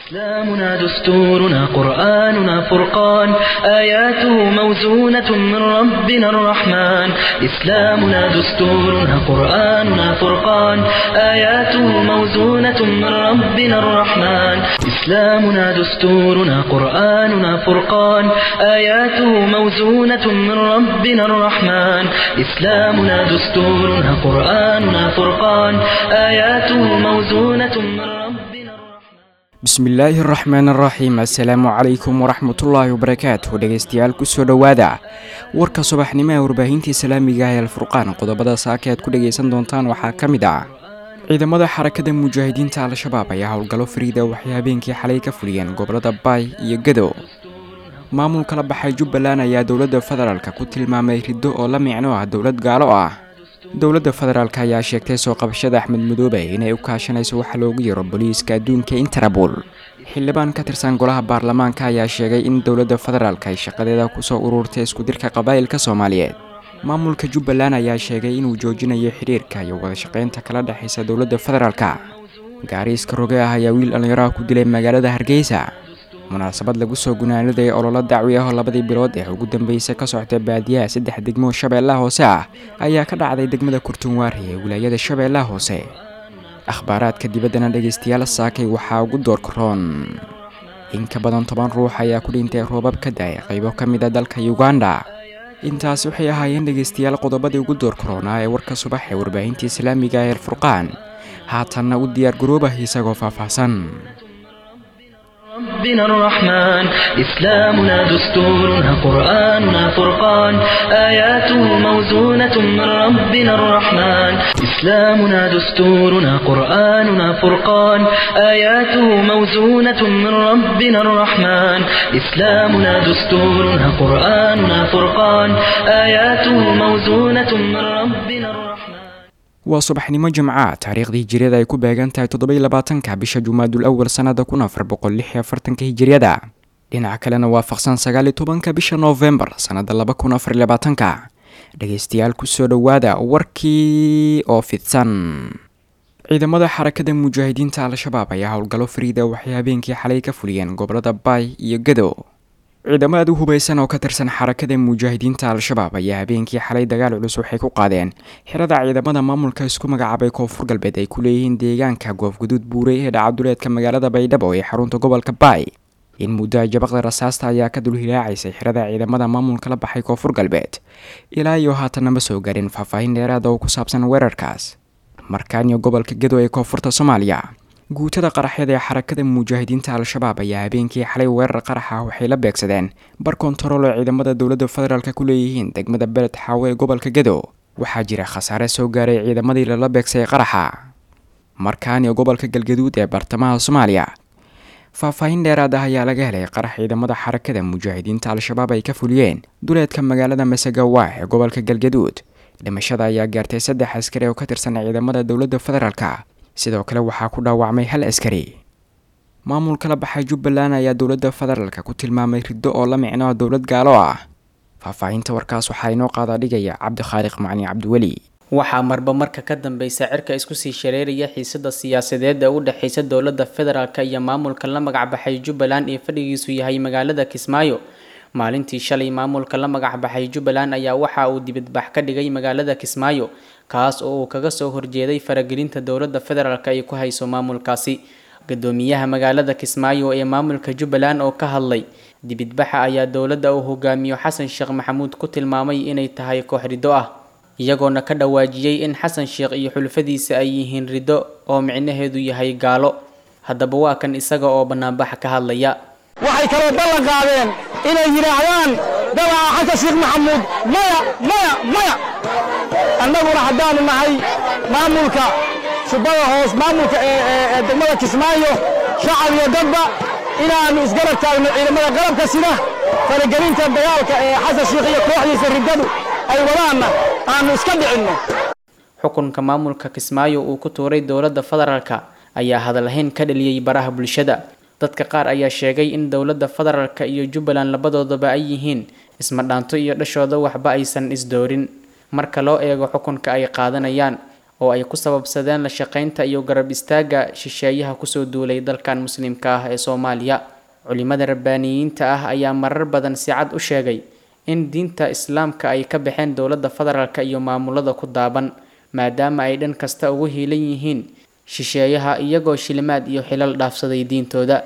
إسلامنا دستورنا قرآننا فرقان آياته موزونة من ربنا الرحمن إسلامنا دستورنا قرآننا فرقان آياته موزونة من ربنا الرحمن إسلامنا دستورنا قرآننا فرقان آياته موزونة من ربنا الرحمن إسلامنا دستورنا قرآننا فرقان آياته موزونة من ربنا الرحمن bismillaahi araxmaan araxiim assalaamu calaykum waraxmatullaahi wabarakaatu dhegeystayaal kusoo dhowaada warka subaxnimo ee warbaahinta islaamiga ah ee alfurqaan qodobada saaka aad ku dhegaysan doontaan waxaa ka mid ah ciidamada xarakada mujaahidiinta al-shabaab ayaa howlgallo fariida waxay habeenkii xalay ka fuliyeen gobolada baay iyo gadow maamulka la baxay jubbaland ayaa dowladda federaalka ku tilmaamay riddo oo la micno ah dowlad gaalo ah dowladda federaalk ayaa sheegtay soo qabashada axmed madoobe inay u kaashanayso waxa loogu yaro booliiska adduunka interabol xildhibaan ka tirsan golaha baarlamaanka ayaa sheegay in dowladda federaalk ay shaqadeeda kusoo ururtay iskudirka qabaa'ilka soomaaliyeed maamulka jubbaland ayaa sheegay inuu joojinayo xiriirka iyo wadashaqeynta kala dhexaysa dowladda federaalka gaariiska roge ah ayaa wiil dhallinyaraha ku dilay magaalada hargeysa munaasabad lagu soo gunaaniday ololo dacwi ah oo labadii bilood ee ugu dambeysay ka socda baadiyaha saddex degmo shabeellaha hoose ah ayaa ka dhacday degmada kurtunwaari ee wilaayada shabeellaha hoose akhbaaraadka dibaddana dhegaystayaal saakay waxaa ugu door karoon in ka badan toban ruux ayaa ku dhintay roobab ka da-ay qaybo ka mid a dalka uganda intaas waxay ahaayeen dhegaystayaal qodobadii ugu door karoonaa ee warka subax ee warbaahinta islaamiga ee alfurqaan haatanna u diyaar garoobah isagoo faahfaahsan ربنا الرحمن إسلامنا دستورنا قرآننا فرقان آياته موزونة من ربنا الرحمن إسلامنا دستورنا قرآننا فرقان آياته موزونة من ربنا الرحمن إسلامنا دستورنا قرآننا فرقان آياته موزونة من ربنا الرحمن waa subaxnimo jimca taariikhdii hijiriyada ay ku beegan tahay toddobai labaatanka bisha jumaadul awal sannada kun afar boqol lix iyo afartanka hijiriyada dhinaca kalena waafaqsan sagaaliyo tobanka bisha noofembar sannada laba kun afar iyo labaatanka dhegeystayaal kusoo dhowaada warkii oo fidsan ciidamada xarakada mujaahidiinta al-shabaab ayaa howlgallo fariida waxay habeenkii xalay ka fuliyeen gobolada baay iyo gadow ciidamo aad u hubaysan oo ka tirsan xarakada mujaahidiinta al-shabaab ayaa habeenkii xalay dagaal culus waxay ku qaadeen xirada ciidamada maamulka isku magacaabay koonfur galbeed ay ku leeyihiin deegaanka goofguduud buurey ee dhacaduleedka magaalada baydhabo ee xarunta gobolka baay in muddo jabaqda rasaasta ayaa ka dulhilaacaysay xirada ciidamada maamulka la baxay koonfur galbeed ilaa iyo haatanna ma soo garin faahfaahin dheeraada oo ku saabsan weerarkaas markaan iyo gobolka gadow ee koonfurta soomaaliya guutada qaraxyada ee xarakada mujaahidiinta al-shabaab ayaa habeenkii xalay weerar qarax ah waxay la beegsadeen bar kontarool oo ciidamada dowladda federaalk ku leeyihiin degmada beled xaawo ee gobolka gadow waxaa jira khasaare soo gaaray ciidamadii lala beegsay qaraxa markaaniyo gobolka galgaduud ee bartamaha soomaaliya faahfaahin dheeraad ah ayaa laga helay qarax ciidamada xarakada mujaahidiinta al-shabaab ay ka fuliyeen duleedka magaalada masagawa ee gobolka galgaduud dhimashada ayaa gaartay saddex askari oo ka tirsan ciidamada dowladda federaalk sidoo kale waxaa ku dhaawacmay hal askari maamulka la baxay jubbaland ayaa dowladda federaalka ku tilmaamay riddo oo la micno dowlad gaalo ah faahfaahinta warkaas waxaa inoo qaadaa dhigaya cabdikhaaliq macni cabdiweli waxaa marba marka ka dambeysa cirka isku sii shareeraya xiisada siyaasadeed ee u dhexeysa dowladda federaalk iyo maamulka la magacbaxay jubbaland ee fadhigiisu yahay magaalada kismaayo maalintii shalay maamulka la magacbaxay jubbaland ayaa waxa uu dibadbax ka dhigay magaalada kismaayo kaas oo uu kaga soo horjeeday faragelinta dowladda federaalk ay ku hayso maamulkaasi gudoomiyaha magaalada kismaayo ee maamulka jubbaland oo ka hadlay dibidbaxa ayaa dowladda uu hogaamiyo xasan sheekh maxamuud ku tilmaamay inay tahay koox riddo ah iyagoona ka dhawaajiyey in xasan sheekh iyo xulfadiisa ay yihiin riddo oo micnaheedu yahay gaalo haddaba waa kan isaga oo banaanbaxa ka hadlaya waxay kaloo ballan qaadeen inay yidhaahdaan dabaca xasan sheekh maxamuud maya maya maya annaguna haddaanu nahay maamulka shubada hoos maamulka ee degmada kismaayo shacab iyo dadba inaannu isgarab taagno ciidamada qalabka sida faragelinta dagaalka ee xasan sheekh iyo kooxdiisa riddadu ay wadaanna aannu iska dhicinno xukunka maamulka kismaayo uu ku tuuray dowladda federaalka ayaa hadalhayn ka dhaliyey baraha bulshada dadka qaar ayaa sheegay in dowladda federaalka iyo jubbaland labadoodaba ay yihiin isma dhaanto iyo dhashooda waxba aysan isdoorin marka loo eego xukunka ay qaadanayaan oo ay ku sababsadeen la shaqaynta iyo garab istaagga shisheeyaha kusoo duulay dalkan muslimka ah ee soomaaliya culimada rabbaaniyiinta ah ayaa marar badan si cad u sheegay in diinta islaamka ay ka baxeen dowladda federaalk iyo maamulada ku daaban maadaama ay dhan kasta ugu hiilan yihiin shisheeyaha iyagoo shilimaad iyo xilal dhaafsaday diintooda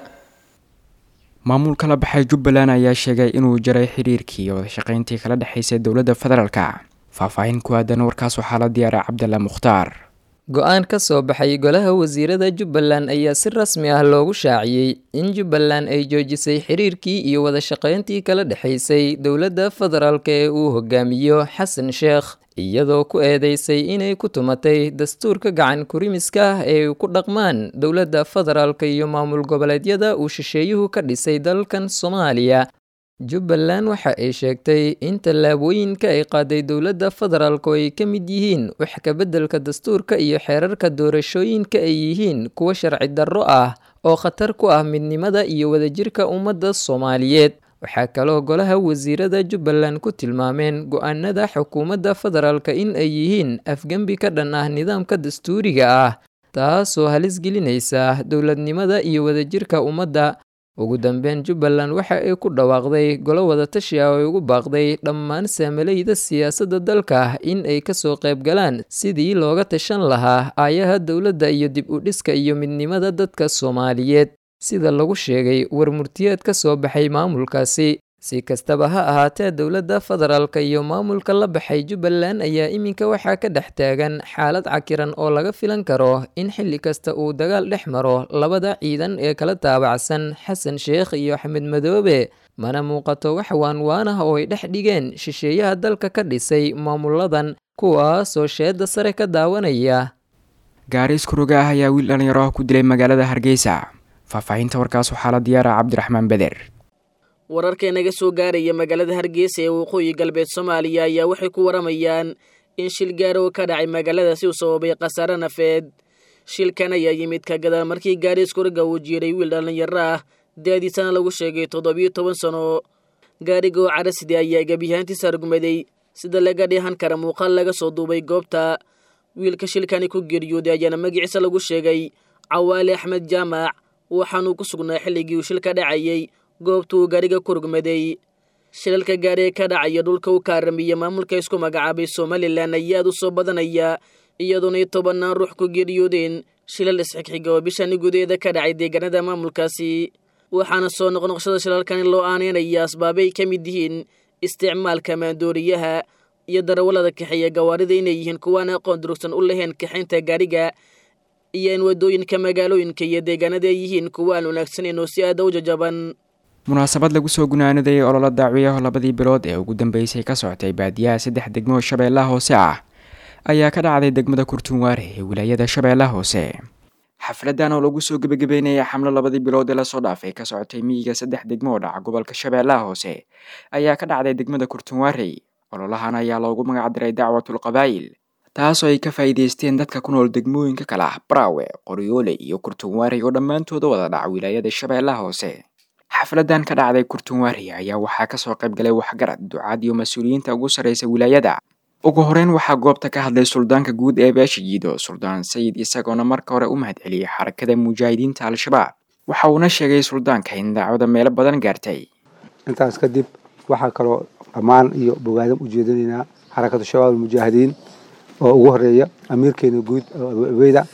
maamulka la baxay jubbaland ayaa sheegay inuu jaray xiriirkii iyo wadashaqayntii kala dhexaysay dowladda federaalka faahfaahin ku aadan warkaas waxaa la diyaaray cabdalla mukhtaar go-aan ka soo baxay golaha wasiirada jubbaland ayaa si rasmi ah loogu shaaciyey in jubbaland ay joojisay xiriirkii iyo wadashaqayntii kala dhexaysay dowladda federaalk ee uu hogaamiyo xasan sheekh iyadoo ku eedeysay inay ku tumatay dastuurka gacan kurimiska ah ee ku dhaqmaan dowladda federaalk iyo maamul goboleedyada uu shisheeyuhu ka dhisay dalkan soomaaliya jubbaland waxa ay sheegtay in tallaabooyinka ay qaaday dowladda federaalk oo ay ka mid yihiin wax kabeddelka dastuurka iyo xeerarka doorashooyinka ay yihiin kuwa sharci darro ah oo khatar ku ah midnimada iyo wadajirka ummadda soomaaliyeed waxaa kaloo golaha wasiirada jubbaland ku tilmaameen go-aanada xukuumadda federaalk in ay yihiin afgembi ka dhan ah nidaamka dastuuriga ah taasoo halis gelinaysa dowladnimada iyo wadajirka ummadda ugu dambeyn jubbaland waxa ay ku dhawaaqday golo wadatashi ah oo ay ugu baaqday dhammaan saamalayda siyaasadda dalka in ay kasoo qayb galaan sidii looga tashan lahaa aayaha dowladda iyo dib u dhiska iyo midnimada dadka soomaaliyeed sida lagu sheegay war murtiyeed ka soo baxay maamulkaasi si kastaba ha ahaatee dowladda federaalk iyo maamulka la baxay jubbaland ayaa iminka waxaa ka dhex taagan xaalad cakiran oo laga filan karo in xilli kasta uu dagaal dhex maro labada ciidan ee kala taabacsan xasan sheekh iyo axmed madoobe mana muuqato wax waanwaan ah oo ay dhex dhigeen shisheeyaha dalka ka dhisay maamuladan kuwaasoo sheedda sare ka daawanaya gaari iskuroga ah ayaa wiil dhallinyaro ah ku dilay magaalada hargeysa faahfaahinta warkaas waxaa la diyaara cabdiraxmaan beder wararka inaga soo gaaraya magaalada hargeysa ee waqooyi galbeed soomaaliya ayaa waxay ku waramayaan in shil gaaro ka dhacay magaaladaasi uu sababay khasaare nafeed shilkan ayaa yimid ka gadaal markii gaari iskuriga uu jiiray wiil dhallinyaro ah da-diisana lagu sheegay toddobiyo toban sano gaariga oo caraside ayaa gebiyahaantiisa argumaday sida laga dheehan kara muuqaal laga soo duubay goobta wiilka shilkani ku geeriyooday ayaana magaciisa lagu sheegay cawaale axmed jaamac waxaanuu ku sugnaa xilligii uu shilka dhacayay goobta uu gaariga ku rugmaday shilalka gaari ee ka dhacaya dhulka u kaaramiya maamulka isku magacaabay somalilan ayaa aad u soo badanaya iyadoonay tobannaan ruux ku geeriyoodeen shilal isxigxiga oo bishani gudaheeda ka dhacay deegaanada maamulkaasi waxaana soo noqnoqshada shilalkani loo aaneynaya asbaabay ka mid yihiin isticmaalka maandooriyaha iyo darawallada kaxeeya gawaarida inay yihiin kuwaan aqoon durugsan u lahayn kaxaynta gaariga iyo in waddooyinka magaalooyinka iyo deegaanada ay yihiin kuwa aan wanaagsaneyn oo si aada u jajaban munaasabad lagu soo gunaanadayay ololo daaciyaho labadii bilood ee ugu dambeysay ka socotay baadiyaha saddex degmo oo shabeellaha hoose ah ayaa ka dhacday degmada kurtunwaare ee wilaayada shabeellaha hoose xafladan oo lagu soo gebagabeynaya xamlo labadii bilood ee lasoo dhaafay ka socotay miyiga saddex degmo oo dhaca gobolka shabeellaha hoose ayaa ka dhacday degmada kurtunwaarey ololahan ayaa loogu magacdiray dacwatul qabaa'il taasoo ay ka faa'iidaysteen dadka ku nool degmooyinka kale ah braawe qoryoole iyo kurtunwaarey oo dhammaantooda wada dhaca wilaayada shabeellaha hoose xafladan ka dhacday kurtunwaarey ayaa waxaa kasoo qayb galay waxgarad ducaad iyo mas-uuliyiinta ugu sarreysa wilaayada ugu horeyn waxaa goobta ka hadlay suldaanka guud ee beesha jiido suldaan sayid isagoona marka hore u mahadceliyey xarakada mujaahidiinta al-shabaab waxa uuna sheegay suldaanka in daacwada meelo badan gaartay intaas kadib waxaa kaloo dhammaan iyo bogaadam u jeedinaynaa xarakatu shabaab almujaahidiin oo ugu horeeya amiirkeena guud abu abeyda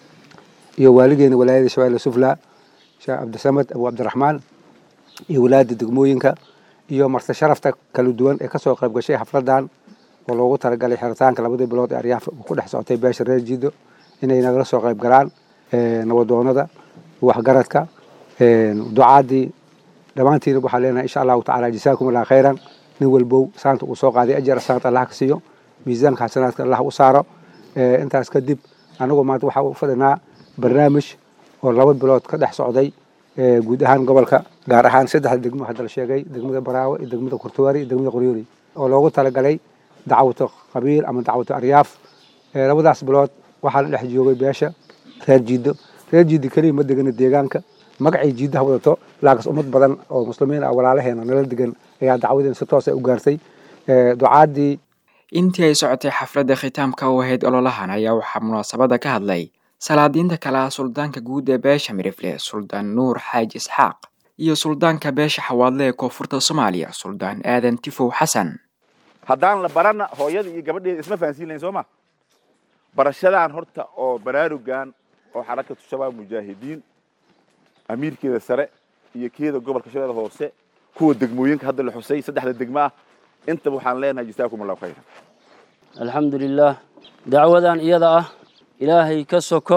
iyo waaligeena walaayada shabeelle sufla sheekh cabdisamed abu cabdiraxmaan iyo walaada degmooyinka iyo marse sharafta kala duwan ee kasoo qayb gashay xafladan oo loogu talagalay xiritaanka labadii bilood ee aryaaf ku dhex socotay beesha reer jiido inay nagala soo qayb galaan nabadoonada waxgaradka ducaadii dhammaantiina waxaa leenahay insha allahu tacala jasaakum allah khayran nin walbow saanta uu soo qaaday ajar saanta allah ka siiyo miisaanka xasanaadka allah u saaro intaas kadib anagu maanta waxaa u fadhinaa barnaamij oo laba bilood ka dhex socday guud ahaan gobolka gaar ahaan saddexda degmo hadda la sheegay degmada baraawe iyo degmada kurtuwaari iyo degmada qoryooli oo loogu talagalay dacwata qabiil ama dacwata aryaaf labadaas bilood waxaa la dhex joogay beesha reer jiido reer jiido keliya ma degana deegaanka magacay jiidaha wadato laakiin ummad badan oo muslimiin ah walaalaheena nala degan ayaa dacwadeena si toos ay u gaartay ducaadii intii ay socotay xafladda khitaamka u ahayd ololahan ayaa waxaa munaasabadda ka hadlay salaadiinta kale ah suldaanka guud ee beesha mirifle suldaan nuur xaaji isxaaq iyo suldaanka beesha xawaadle ee koonfurta soomaaliya suldaan aadan tifow xasan haddaan la barana hooyada iyo gabadheeda isma fahansiin lahayn soo ma barashadaan horta oo baraarugan oo xarakatu shabaab mujaahidiin amiirkeeda sare iyo keeda gobolka shabeelle hoose kuwa degmooyinka hadda la xusay saddexda degmo ah intaba waxaan leenahay jasaakum allahu khayran alxamdu lilaah dacwadan iyada ah ilaahay ka soko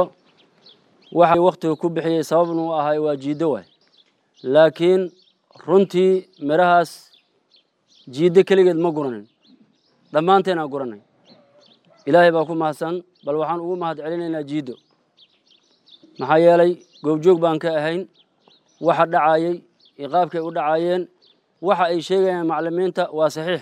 waxa wakhtiga ku bixiyey sababna u ahay waa jiiddo waay laakiin runtii midhahaas jiiddo keligeed ma guranin dhammaanteenaa guranay ilaahay baa ku mahadsan bal waxaan ugu mahad celinaynaa jiiddo maxaa yeelay goobjoog baan ka ahayn waxa dhacayey iyo qaabkay u dhacaayeen waxa ay sheegayaan maclimiinta waa saxiix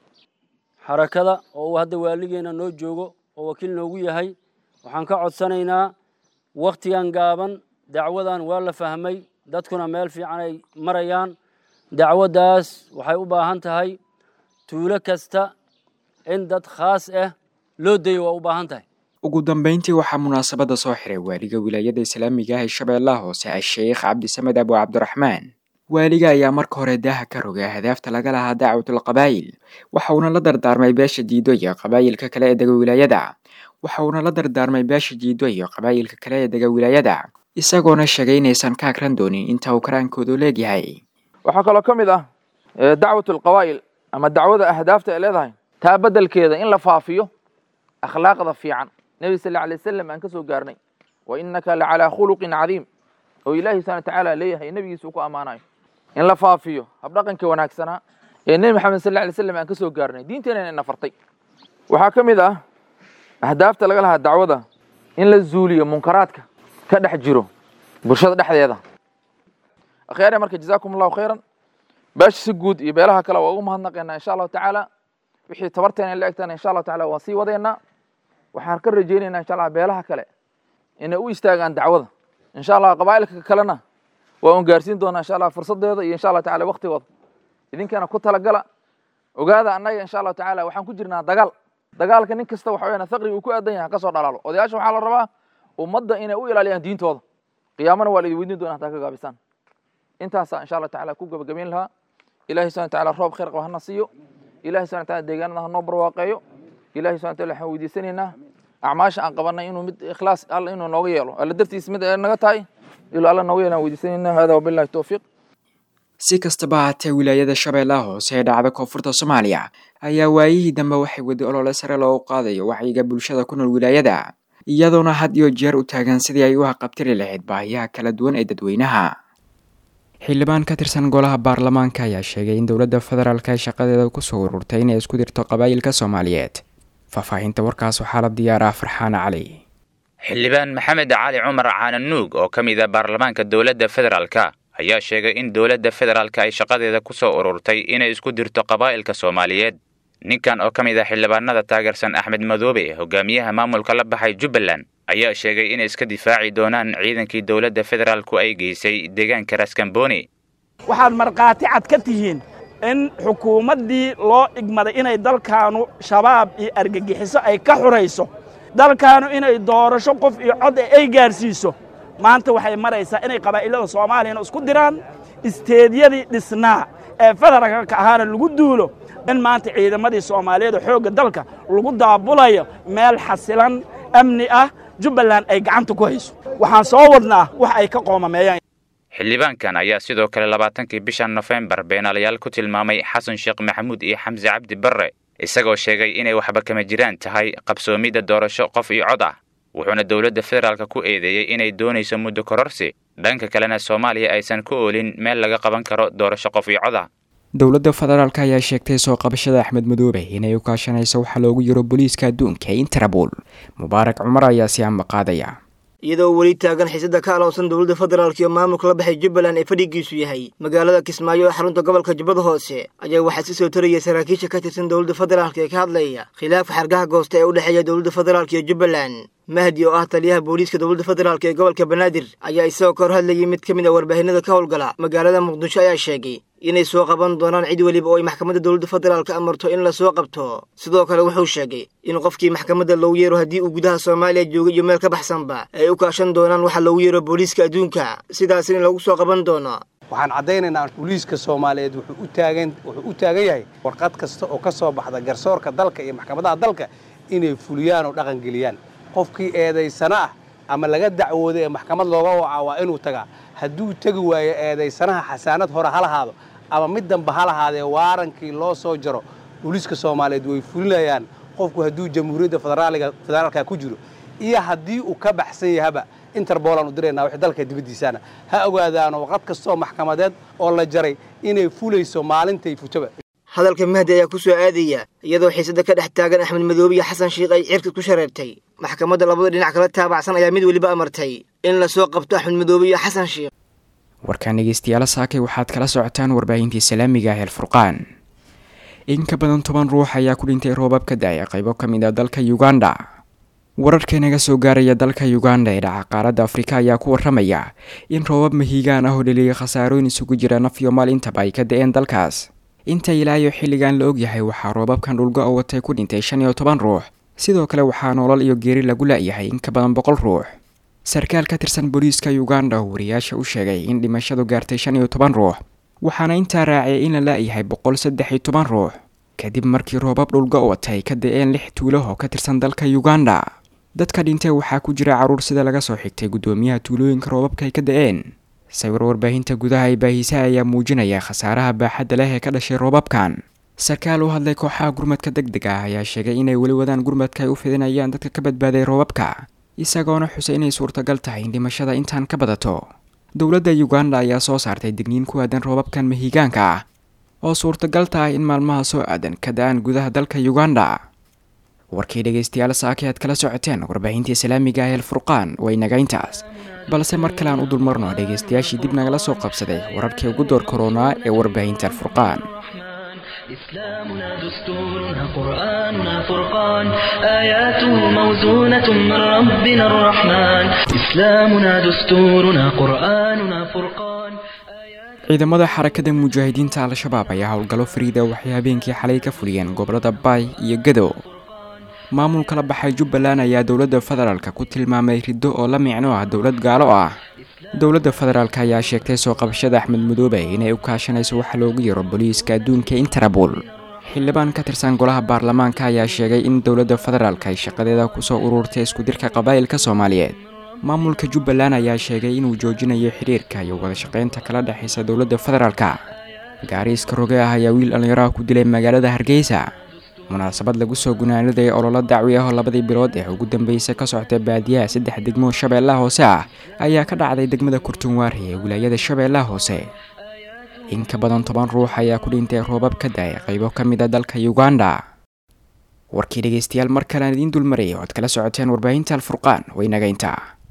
xarakada oo uu hadda waaligeena noo joogo oo wakiil noogu yahay waxaan ka codsanaynaa wakhtigan gaaban dacwadan waa la fahmay dadkuna meel fiican ay marayaan dacwaddaas waxay u baahan tahay tuulo kasta in dad khaas ah loo dayo waa u baahan tahay ugu dambeyntii waxaa munaasabadda soo xiray waaliga wilaayada islaamiga ah ee shabeellaha hoose a-sheekh cabdisamed abu cabdiraxmaan waaliga ayaa marka hore daaha ka rogay ahdaafta laga lahaa dacwatul qabaa'il waxa uuna la dardaarmay beesha jiido iyo qabaa'ilka kale ee dega wilaayada waxa uuna la dardaarmay beesha jiido iyo qabaa'ilka kale ee dega wilaayada isagoona sheegay inaysan ka akran doonin inta uu karaankoodu leegyahay waxaa kaloo ka mid ah dacwat alqabaa'il ama dacwada ahdaafta ay leedahay taa beddelkeeda in la faafiyo akhlaaqda fiican nebi sal alay wasalam aan ka soo gaarnay wa innaka la calaa khuluqin cadiim oo ilaahi subxana watacaala leeyahay nebigiisa uu ku ammaanayo in la faafiyo habdhaqanka wanaagsanaa ee nebi maxamed sal alay slam aan ka soo gaarnay diinteenana ina fartay waxaa ka mid ah ahdaafta laga lahaa dacwada in la zuuliyo munkaraadka ka dhex jiro bulshada dhexdeeda akhyaare marka jazaakum allahu khayran beesha si guud iyo beelaha kale waa ugu mahadnaqaynaa insha allahu tacaala wixii tabarteena la egtana insha allahu tacala waan sii wadaynaa waxaan ka rajaynaynaa insha allah beelaha kale inay u istaagaan dacwada insha allah qabaa'ilka kalena waa un gaarsiin doonaa insha allah fursadeeda iyo insha allah tacala waktigooda idinkana ku talagala ogaada annaga insha allahu tacala waxaan ku jirnaa dagaal dagaalka nin kasta waxa weyaan faqriga uu ku aadan yahay kasoo dhalaalo odayaasha waxaa la rabaa ummadda inay u ilaaliyaan diintooda qiyaamana waa la idin weydiin doonaa hataa ka gaabisaan intaasaa insha allah tacala ku gabagabayn lahaa ilahi subhana wataala roob khayr qaba hana siiyo ilahi subhana wataala deegaanada hanoo barwaaqeeyo ilahi subhana wataala waxaan weydiisanaynaa acmaasha aan qabanay inuu mid ikhlaas alla inuu nooga yeelo alla dartiis mid ay naga tahay ilaa alla nooga yeelaan weydiisanaynaa hada wabillahi towfiiq si kastaba haatee wilaayada shabeellaha hoose ee dhacda koonfurta soomaaliya ayaa waayihii dambe waxay wadi olole sare loogu qaadayo wacyiga bulshada ku nool wilaayada iyadoona had iyo jeer u taagan sidii ay u haqabtiri lahayd baahiyaha kala duwan ee dadweynaha xildhibaan ka tirsan golaha baarlamaanka ayaa sheegay in dowladda federaalk ay shaqadeeda kusoo ururtay inay isku dirto qabaa'ilka soomaaliyeed faahfaahinta warkaas waxaa la diyaaraa farxaan cali xildhibaan maxamed cali cumar caananuug oo ka mid a baarlamaanka dowladda federaalka ayaa sheegay in dowladda federaalka ay shaqadeeda ku soo ururtay inay isku dirto qabaa'ilka soomaaliyeed ninkan oo ka mid ah xildhibaanada taageersan axmed madoobe hogaamiyaha maamulka la baxay jubbaland ayaa sheegay inay iska difaaci doonaan ciidankii dowladda federaalku ay geysay deegaanka raskamboni waxaad markhaati cad ka tihiin in xukuumaddii loo igmaday inay dalkaanu shabaab iyo argagixiso ay ka xurayso dalkaanu inay doorasho qof iyo cod ay gaadhsiiso maanta waxay maraysaa inay qabaa'ilada soomaaliyana isku diraan isteedyadii dhisnaa ee federaalka ahaana lagu duulo in maanta ciidamadii soomaaliyeed xoogga dalka lagu daabulayo meel xasilan amni ah jubbaland ay gacanta ku hayso waxaan soo wadnaa wax ay ka qoomameeyaan xildhibaankan ayaa sidoo kale labaatankii bishan nofembar beenaalayaal ku tilmaamay xasan sheekh maxamuud iyo xamse cabdi barre isagoo sheegay inay waxba kama jiraan tahay qabsoomidda doorasho qof iyo cod ah wuxuuna dowladda federaalka ku eedeeyey inay doonayso muddo kororsi dhanka kalena soomaaliya aysan ku oolin meel laga qaban karo doorasho qof iyo cod ah dowladda federaalk ayaa sheegtay soo qabashada axmed madoobe inay u kaashanayso waxaa loogu yiro booliiska adduunka ee interabol mubaarak cumar ayaa si amba qaadaya iyadoo weli taagan xiisada ka alowsan dowladda federaalk iyo maamulka la baxay jubbaland ee fadhigiisu yahay magaalada kismaayo ee xarunta gobolka jubbada hoose ayaa waxaa si soo taraya saraakiisha ka tirsan dowladda federaalk ee ka hadlaya khilaafka xargaha goosta ee u dhexeeya dowladda federaalk iyo jubbaland mahdi oo ah taliyaha booliiska dowladda federaalk ee gobolka banaadir ayaa isagoo ka hor hadlayay mid ka mid a warbaahinada ka howlgala magaalada muqdisho ayaa sheegay inay soo qaban doonaan cid weliba oo ay maxkamadda dowladda federaalka amarto in lasoo qabto sidoo kale wuxuu sheegay in qofkii maxkamadda loogu yeero haddii uu gudaha soomaaliya joogay iyo meel ka baxsanba ay u kaashan doonaan waxa loogu yeero booliiska adduunka sidaasina lagu soo qaban doono waxaan caddaynaynaa booliiska soomaaliyeed wuxuu u taagan wuxuu u taagan yahay warqad kasta oo ka soo baxda garsoorka dalka iyo maxkamadaha dalka inay fuliyaan oo dhaqangeliyaan qofkii eedaysana ah ama laga dacwooday ee maxkamad looga wacaa waa inuu tagaa hadduu tegi waayo eedaysanaha xasaanad hore ha lahaado ama mid damba ha lahaadee waarankii loo soo jaro booliiska soomaaliyeed way fulinayaan qofku hadduu jamhuuriyadda federaaliga federaalka ku jiro iyo haddii uu ka baxsan yahaba interbolaan u diraynaa wixii dalka dibaddiisana ha ogaadaano waqad kastoo maxkamadeed oo la jaray inay fulayso maalintay futaba hadalka mahdi ayaa ku soo aadaya iyadoo xiisada ka dhex taagan axmed madoobe iyo xasan shiikh ay cirka ku shareertay maxkamadda labada dhinac kala taabacsan ayaa mid weliba amartay in lasoo qabto axmed madoobe iyo xasan shiikh warkaan dhegeystayaal saakay waxaad kala socotaan warbaahintii salaamiga ah eelfurqaan in ka badan toban ruux ayaa ku dhintay roobab ka da-ay qaybo ka mid a dalka uganda wararka inaga soo gaaraya dalka uganda ee dhaca qaaradda afrika ayaa ku waramaya in roobab mahiigaan ah oo dhaliyay khasaarooyin isugu jira naf iyo maal intaba ay ka da-een dalkaas inta ilaayo xilligan la ogyahay waxaa roobabkan dhulgo oo watay ku dhintay shan iyo toban ruux sidoo kale waxaa nolol iyo geeri lagu la-yahay in ka badan boqol ruux sarkaal ka tirsan booliiska uganda oo wariyaasha u sheegay in dhimashadu gaartay shan iyo toban ruux waxaana intaa raaciyay in la la-yahay boqol saddex iyo toban ruux kadib markii roobab dhulgo watay ka da-een lix tuulo oo ka tirsan dalka uganda dadka dhintay waxaa ku jira carruur sida laga soo xigtay guddoomiyaha tuulooyinka roobabka ay ka da-een sawir warbaahinta gudaha ee baahisaha ayaa muujinaya khasaaraha baaxadda leh ee ka dhashay roobabkan sarkaal u hadlay kooxaha gurmadka deg deg ah ayaa sheegay inay weli wadaan gurmadka ay u fidinayaan dadka ka badbaaday roobabka isagoona xusay inay suurtagal tahay in dhimashada intaan ka badato dowladda uganda ayaa soo saartay digniin ku aadan roobabkan mahiigaanka ah oo suurtagal tahay in maalmaha soo aadan ka da-aan gudaha dalka uganda warkii dhegaystayaal saaki aad kala socoteen warbaahintii islaamiga ah eelfurqaan waa inaga intaas balse mar kale aan u dulmarno dhegaystayaashii dib nagala soo qabsaday wararkii ugu door koronaa ee warbaahinta alfurqaan إسلامنا دستورنا قرآننا فرقان آياته موزونة من ربنا الرحمن إسلامنا دستورنا قرآننا فرقان ciidamada xarakada mujaahidiinta al-shabaab ayaa howlgallo fariida waxay habeenkii xalay ka fuliyeen gobolada baay iyo gadow maamulka la baxay jubbaland ayaa dowladda federaalk ku tilmaamay riddo oo la micno ah dowlad gaalo ah dowladda federaalk ayaa sheegtay soo qabashada axmed madoobe inay u kaashanayso waxa loogu yaro booliiska adduunka interabol xildhibaan ka tirsan golaha baarlamaanka ayaa sheegay in dowladda federaalk ay shaqadeeda kusoo ururtay iskudirka qabaa'ilka soomaaliyeed maamulka jubbaland ayaa sheegay inuu joojinayo xiriirka iyo wadashaqeynta kala dhexaysa dowladda federaalka gaariiska roge ah ayaa wiil dhallinyaraha ku dilay magaalada hargeysa munaasabad lagu soo gunaaniday ololo dacwi ah oo labadii bilood ee ugu dambeysay ka socota baadiyaha saddex degmo shabeellaha hoose ah ayaa ka dhacday degmada kurtunwaari ee wilaayada shabeellaha hoose in ka badan toban ruux ayaa ku dhintay roobab ka da-ay qaybo ka mid a dalka uganda warkii dhegeystayaal mar kalean idiin dulmarayay oo ad kala socoteen warbaahinta alfurqaan waynaga intaa